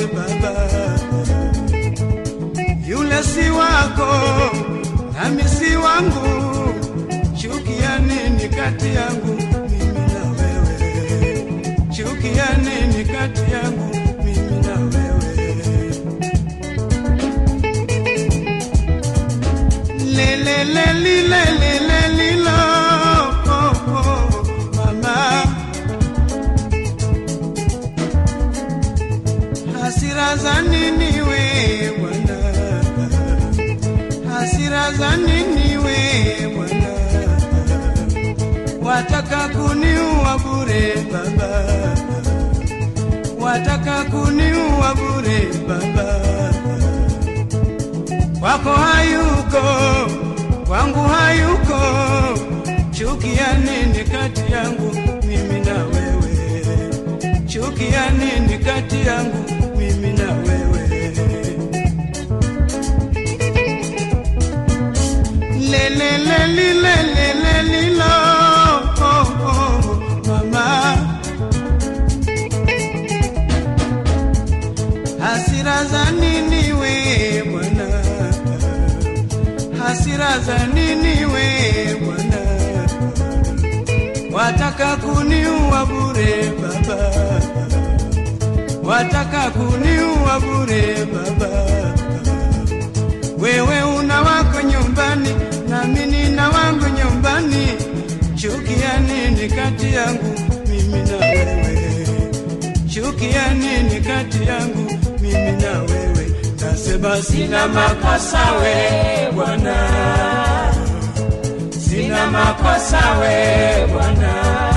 Baba. Yule si wako nami si wangu, chuki ya nini kati yangu mimi na wewe? Chuki ya nini kati yangu mimi na wewe? Lele lele lele lele lo oh, oh, mama hasira za nini we bwana hasira za nini we bwana wataka kuniua bure baba wataka kuniua bure baba kwako hayuko, kwangu hayuko. Chuki ya nini kati yangu mimi na wewe? Chuki ya nini kati yangu mimi na wewe? Lele lele lele lele lo oh, oh, mama hasira za nini we bwana hasira za nini we bwana wataka kuniua bure baba wataka kuniua bure baba wewe una wako nyumbani nami nina wangu nyumbani chuki ya nini kati yangu mimi na wewe chuki ya nini kati yangu mimi na wewe nasema sina makosa we bwana sina makosa we bwana